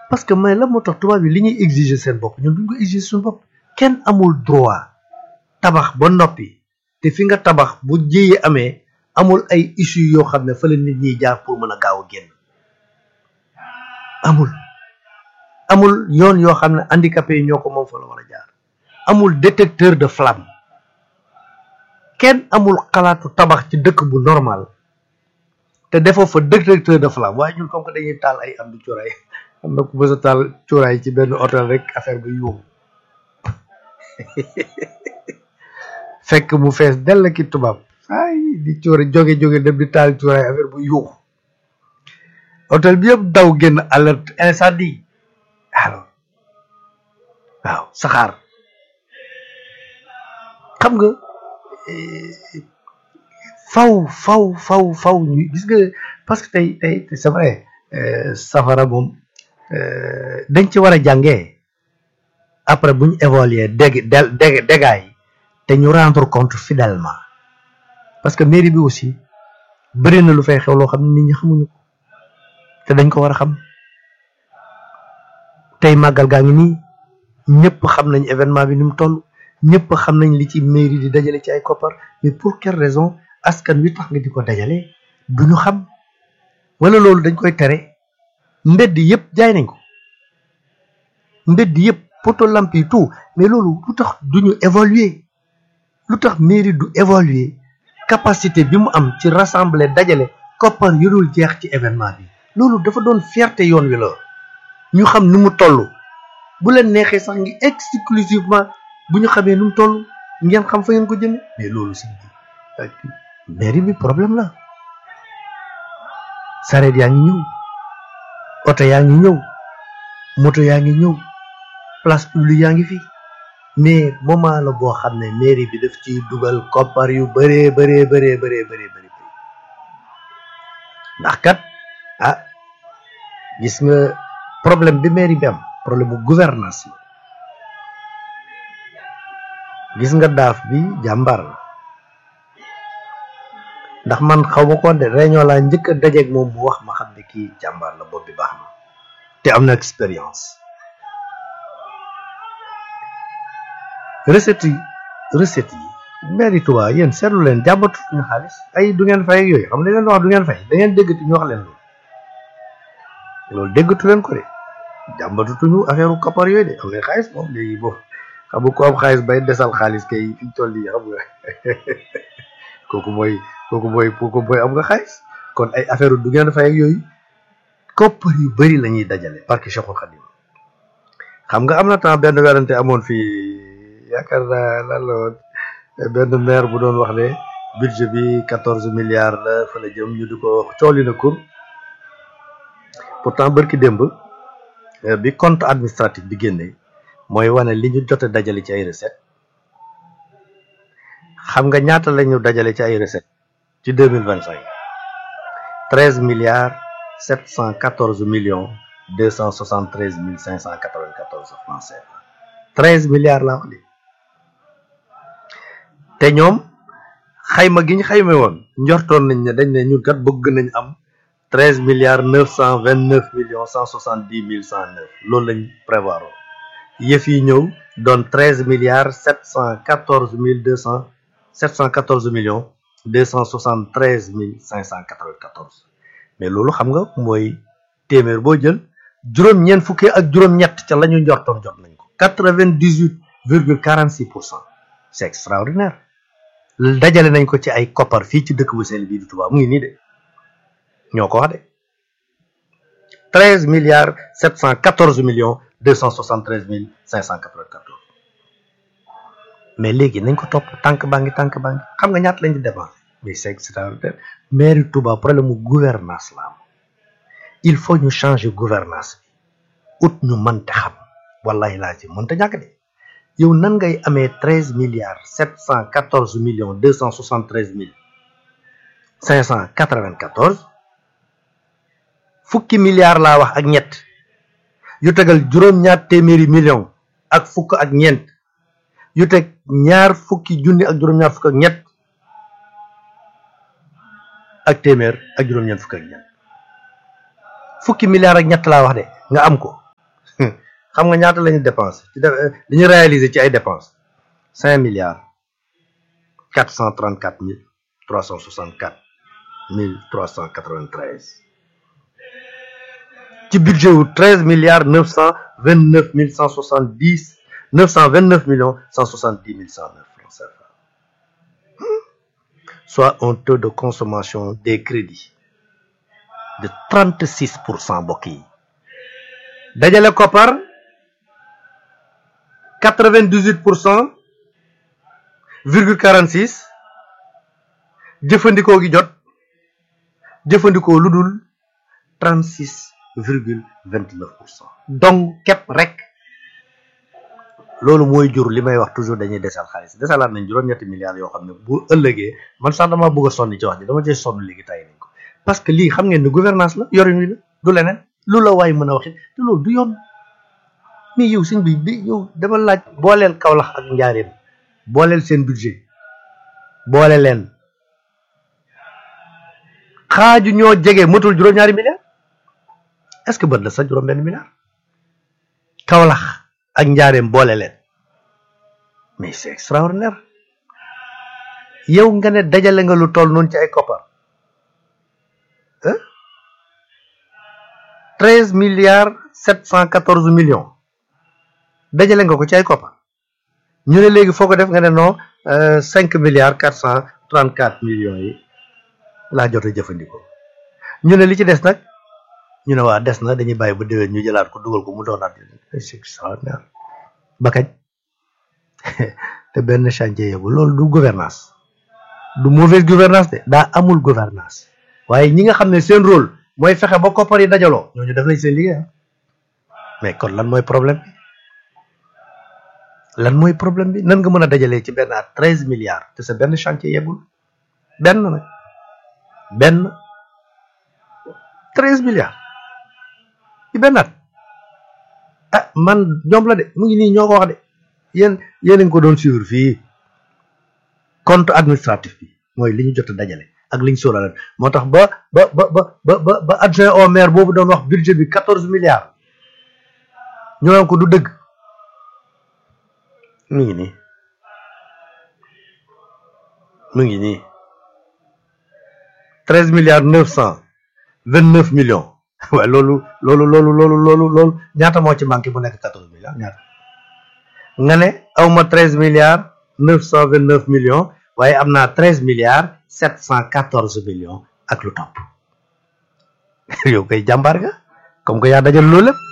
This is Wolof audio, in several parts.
parce que may la moo tax tubaab yi li ñuy exiger seen bopp ñun duñ ko exiger suñu bopp kenn amul droit tabax ba noppi te fi nga tabax bu jéyee amee amul ay issue yoo xam ne fa la nit ñiy jaar pour mën a gaaw a génn amul amul yoon yoo xam ne handicapé yi ñoo ko moom fa la war a jaar amul détecteur de flamme kenn amul xalaatu tabax ci dëkk bu normal te defoo fa détecteur de flamme waaye ñun comme que dañuy taal ay am du cuuraay am na ku mës a taal cuuraay ci benn hôtel rek affaire bi yuuxu fekk mu fees dell ki tubaab ay di cuura jóge jóge dem di taal cuuraay affaire bu yuuxu hôtel bi yëpp daw génn alerte incendie alors waaw saxaar xam nga faw faw faw faw ñu gis nga parce que tey tey c'est vrai safara moom dañ ci war a jàngee après bu ñu évaluer dég dég dégâts yi te ñu rendre compte fidèlement parce que mairie bi aussi bëri na lu fay xew loo xam ne nit ñi xamuñu ko te dañ ko war a xam tey màggal gaa ngi nii ñëpp xam nañ événement bi ni mu toll ñëpp xam nañ li ci mairie di dajale ci ay koppar mais pour quelle raison askan wi tax nga di ko dajale duñu xam wala loolu dañ koy tere mbedd yëpp jaay nañ ko mbedd yëpp poto lamp yi tout mais loolu lu tax duñu évaluer lu tax mairie du évaluer capacité bi mu am ci rassembler dajale koppar yu dul jeex ci événement bi loolu dafa doon fierté yoon wi la ñu xam ni mu toll bu leen neexee sax ngi exclusivement bu ñu xamee nu mu toll ngeen xam fa ngeen ko jëme mais loolu si mairie bi problème la sareet yaa ngi ñëw oto yaa ngi ñëw moto yaa ngi ñëw place publique yaa ngi fi mais moment la boo xam ne mairie bi daf ciy dugal koppar yu bëree bëree bëree bëree bëree bëri ndax kat ah gis nga problème bi mairie bi am problème bu gouvernance la gis nga daaf bi jàmbaar la ndax man xaw ma ko de réunion laa njëkk a dajeeg moom mu wax ma xam ne kii jàmbaar la bopp bi baax na te am na expérience recette yi recette yi mairie Touba yéen seetlu leen jàmbatu ñu xaalis ay du ngeen fay ak yooyu xam ne leen wax du ngeen fay da ngeen déggati ñu wax leen loolu loolu déggatu leen ko de jàmbatutuñu affaire u koppar yooyu de am na xaalis moom léegi boobu xam nga ko am xaalis bay desal xaalis kay fi ñu toll nii xam nga kooku mooy kooku mooy kooku mooy am nga xaalis kon ay affaire du ngeen fay ak yooyu koppar yu bëri la ñuy dajale parce que Cheikhul Khadim xam nga am na temps benn werante amoon fii yaakaar naa lan la woon benn maire bu doon wax ne budget bi quatorze milliards la fa la jëm ñu di ko cooli na kur pourtant bërki démb bi compte administratif bi génne mooy wane li ñu jot a dajale ci ay recette xam nga ñaata la ñu dajale ci ay recette ci deux mille vingt cinq treize milliards sept cent quatorze millions deux cent soixante treize mille cinq cent quatre vingt quatorze francs CFA treize milliards laa wax de te ñoom xayma gi ñu xayma woon njortoon nañ ne dañ ne ñun kat bëgg nañ am treize milliards neuf cent vingt neuf millions cent soixante dix mille cent neuf loolu lañ prévoir woon yëf yi ñëw doon treize milliards sept cent quatorze mille deux cent sept cent quatorze millions deux cent soixante treize mille cinq cent quatre vingt quatorze mais loolu xam nga mooy téeméer boo jël juróom-ñeent fukki ak juróom-ñett ca la ñu njortoon jot nañ ko quatre vingt dix huit virgule quarante six pour cent c'est extraordinaire dajale nañ ko ci ay koppar fii ci dëkk bu sell bii di Touba mu ngi nii de ñoo ko wax de treize milliards sept cent quatorze millions deux cent soixante treize mille cinq cent quatre vingt quatorze mais léegi nañ ko topp tànk baa ngi tànk baa ngi xam nga ñaata lañ di dépenser mais c'est extraordinaire mairie Touba problème mu gouvernance la am il faut ñu changer gouvernance bi ut ñu mënte xam wallahi laa ci mënta ñàkk de yow nan ngay amee treize milliards sept cent quatorze millions deux cent soixante treize mille cinq cent quatre vingt quatorze fukki milliards laa wax ak ñett yu tegal juróom-ñaar téeméeri millions ak fukk ak ñeent yu teg ñaar fukki junni ak juróom-ñaar fukk ak ñett ak téeméer ak juróom-ñeent fukk ak ñett fukki milliards ak ñett laa wax de nga am ko xam nga ñaata la ñu dépensé ci def li ñu réalisé ci ay dépenses cinq milliards quatre cent trente quatre mille trois cent soixante quatre mille trois cent quatre vingt treize ci budget wu treize milliards neuf cent vingt neuf mille cent soixante dix neuf cent vingt neuf millions cent soixante dix mille cent neuf francs CFA soit un taux de consommation des crédits de trente six pour cent mbokk yi dajale koppar quatre vingt dix huit pour cent virgule quarante six jëfandikoo gi jot jëfandikoo lu dul trente six virgule vingt neuf pour cent donc képp rek loolu mooy jur li may wax toujours dañuy desal xaalis desalaat nañ juróom-ñetti milliards yoo xam ne bu ëllëgee man sax dama bëgg a sonn ci wax ji dama cee sonn léegi tay nañ ko parce que lii xam ngeen ne gouvernance la yorin wi la du leneen lu la waay mën a waxit te loolu du yoon mais yow suñ bi bi yow dama laaj booleel Kaolack ak Njaareem booleel seen budget boole leen xaaju ñoo jege matul juróom-ñaari milliards est-ce que bët la sax juróom benn milliard Kaolack ak Njaareem boole leen mais c'est extraordinaire yow nga ne dajale nga lu toll noonu ci ay koppar treize milliards sept cent quatorze millions dajale nga ko ci ay koppar ñu ne léegi foo ko def nga ne non cinq milliards quatre cent trente quatre millions yi laa jot a jëfandikoo ñu ne li ci des nag ñu ne waa des na dañuy bàyyi ba déwén ñu jëlaat ko dugal ko mu doonaat c'est extraordinaire ba kañ te benn chantier yëgu loolu du gouvernance du mauvaise gouvernance de daa amul gouvernance waaye ñi nga xam ne seen rôle mooy fexe ba koppar yi dajaloo ñooñu def nañ seen liggéey mais kon lan mooy problème bi lan mooy problème bi nan nga mën a dajalee ci benn at treize milliards te sa benn chantier yeggul benn nag benn treize milliards ci benn at ah man ñoom la de mu ngi nii ñoo ko wax de yéen yéen a ngi ko doon suivre fii compte administratif bi mooy li ñu jot a dajale ak li ñu sóoraale moo tax ba ba ba ba ba ba adjoint au maire boobu doon wax budget bi quatorze milliards ñu naan ko du dëgg mu ngi nii mu ngi nii treize milliards neuf cent vingt neuf millions waaye loolu loolu loolu loolu loolu loolu ñaata moo ci manqué bu nekk quatorze milliards ñaata nga ne awma treize milliards neuf cent vingt neuf millions waaye am naa treize milliards sept cent quatorze millions ak lu topp yow koy jàmbaar nga comme que yaa dajal loolu lépp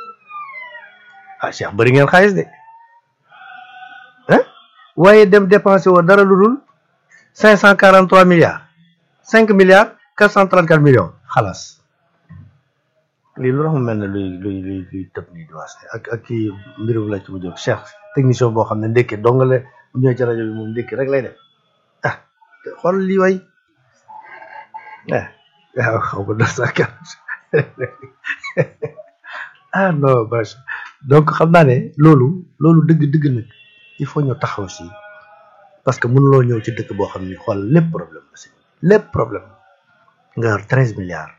ah Cheikh bëri ngeen xaalis de ah waaye dem dépensé woo dara lu dul cinq cent quarante trois milliards cinq milliards quatre cent trente quatre millions xalaas lii lu tax mu mel ne luy luy luy luy tëb nii di waas ak ak kii mbirum la ci mu jóg Cheikh technicien boo xam ne ndékki dongale bu ñëwee ci rajo bi moom ndékki rek lay def ah xool lii way ah waaw xaw ma deux cent quarante ah non bâche donc xam naa ne loolu loolu dëgg dëgg nag il faut ñu taxaw si parce que mënuloo ñëw ci dëkk boo xam ni xool lépp problème la si lépp problème nga yor treize milliards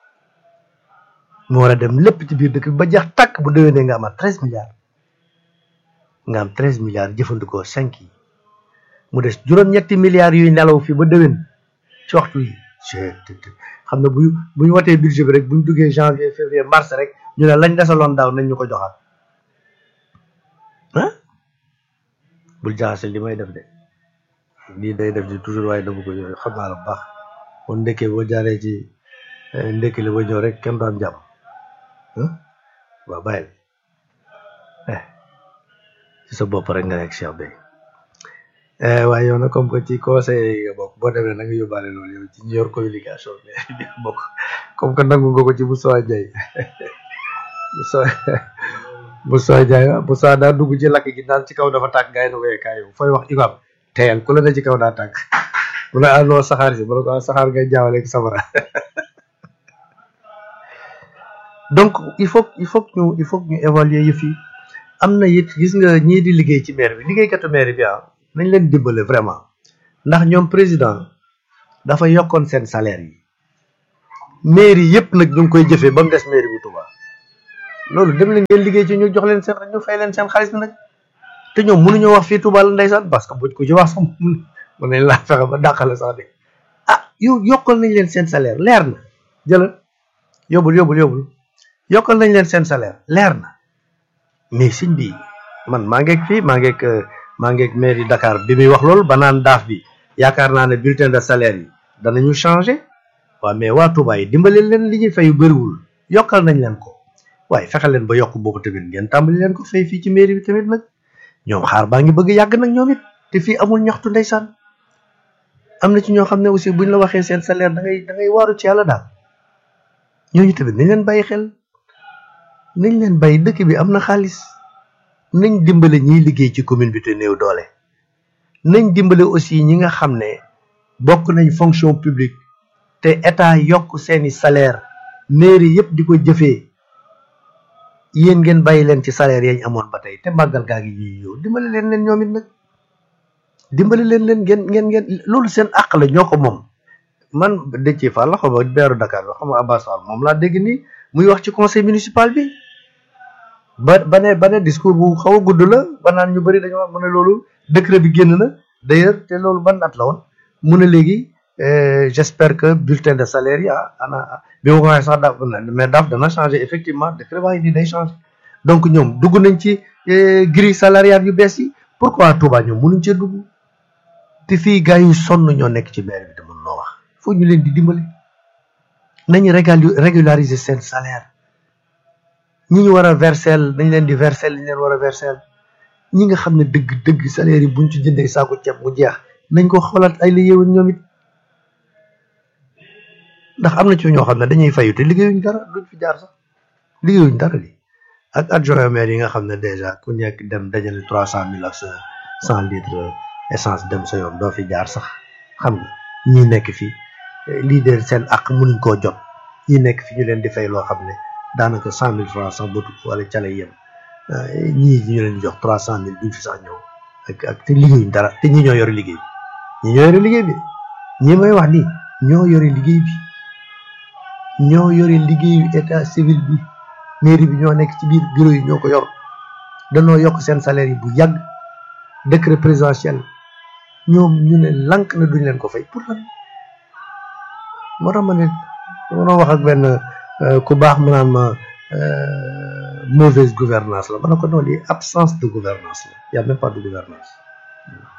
mu war a dem lépp ci biir dëkk bi ba jeex tàkk bu déwénee nga amaat treize milliards nga am treize milliards jëfandikoo cinq yi mu des juróom-ñetti milliards yuy nelaw fii ba déwén ci waxtu yi xam ne bu bu ñu watee budget bi rek bu ñu duggee janvier février mars rek ñu ne lañ desaloon daaw nañ ñu ko joxaat ah bul jaxase li may def de lii day def di toujours waaye dama ko yooyu xam naa la bu baax kon ndekkee boo jaaree ci ndekki la ba ñëw rek kenn du am jàmm waaw bàyyi eh ci sa bopp rek nga nekk Cheikh Bey waaye yow nag comme que ci conseil nga bokk boo demee na nga yóbbaale loolu yow ci ñu yor communication bi nga bokk comme que nangu nga ko ci Moussa Ndiaye Moussa Moussa Ndiaye Moussa daa dugg ci lakk gi naan ci kaw dafa tàkk gars yi na ko kaay yow fooy wax imam teyal ku la ne ci kaw daa tàkk mu ne àndoo saxaar si mu ne ko saxaar ngay jaawale ak safara donc il faut il faut ñu il faut ñu évaluer yëf yi am na it gis nga ñii di liggéey ci maire bi liggéeykatu maire bi ah nañ leen dimbale vraiment ndax ñoom président dafa yokkoon seen salaire yi maire yi yëpp nag ñu ngi koy jëfee ba mu des maire bu Touba loolu dem leen ngeen liggéey ci ñu jox leen seen ñu fay leen seen xaalis bi nag te ñoom mënuñoo wax fii Touba la ndeysaan parce que buñ ko ci wax sax mun mën nañ laa fexe ba dàqale sax de ah yow yokkal nañ leen seen salaire leer na jëlal yóbbul yóbbul yóbbul yokkal nañ leen seen salaire leer na mais sëñ bi man maa ngeeg fii maa ngeeg maa ngeeg mairie Dakar bi muy wax loolu ba naan daaf bi yaakaar naa ne bulletin de salaire yi danañu changé waaw mais waa Touba yi dimbali leen li ñuy fay bëriwul yokkal nañ leen ko waaye fexe leen ba yokk boobu tamit ngeen tàmbali leen ko fay fii ci mairie bi tamit nag ñoom xaar baa ngi bëgg yàgg nag ñoom it te fii amul ñaxtu ndeysaan am na ci ñoo xam ne aussi buñ la waxee seen salaire da ngay da ngay waaru ci yàlla daal ñooñu tamit nañ leen bàyyi xel nañ leen bàyyi dëkk bi am na xaalis nañ dimbale ñiy liggéey ci commune bi te néew doole nañ dimbale aussi ñi nga xam ne bokk nañ fonction publique te état yokk seeni salaire mairie yëpp di ko jëfee yéen ngeen bàyyi leen ci salaire yañ amoon ba tey te màggal gaa ngi ñuy ñëw dimbale leen leen ñoom it nag dimbale leen leen ngeen ngeen ngeen loolu seen àq la ñoo ko moom man Déthié Fall la xam nga beeru Dakar bi xam nga Abbas Fall moom laa dégg nii muy wax ci conseil municipal bi ba ba ne ba ne discours bu xaw a gudd la ba naan ñu bëri dañoo mu ne loolu décret bi génn na d'ailleurs te loolu ban at la woon mu ne léegi j'espère que bulletin de salaire yi ah ana bi ma ko waxee sax daaf mais daaf dana changer effectivement décret baa ngi nii day changer donc ñoom dugg nañ ci grille salariale yu bees yi pourquoi Touba ñoom mënuñ cee dugg te fii gars yu sonn ñoo nekk ci maire bi te mën noo wax foo ñu leen di dimbali nañu régulariser seen salaire ñi ñu war a verser nañ leen di verser li ñu leen war a verser ñi nga xam ne dëgg dëgg salaire yi buñ ci jëndee saako ceeb mu jeex nañ ko xoolaat ay la yéwén ñoom it ndax am na ci ñoo xam ne dañuy fayu te liggéeyuñ dara duñ fi jaar sax liggéeyuñ dara li ak adjoint maire yi nga xam ne déjà ku nekk dem dajale trois cent mille ak sa cent litres essence dem sa yoon doo fi jaar sax xam nga ñi nekk fi lii de seen ak mënuñ koo jot ñi nekk fi ñu leen di fay loo xam ne daanaka cent mille francs sax bëtu wala ca lay yem ñii ñu leen di jox trois cent mille duñ fi sax ñëw ak ak te liggéeyuñ dara te ñi ñoo yore liggéey bi ñi ñoo yore liggéey bi ñi may wax nii ñoo yore liggéey bi ñoo yore liggéeyu état civil bi mairie bi ñoo nekk ci biir bureau yi ñoo ko yor danoo yokk seen salaire yi bu yàgg décret présidentiel ñoom ñu ne lank na duñ leen ko fay pour lan moo tax ma ne dama doon wax ak benn ku baax mu naan ma mauvaise gouvernance la ma ne ko noonu lii absence de gouvernance la y a même pas de gouvernance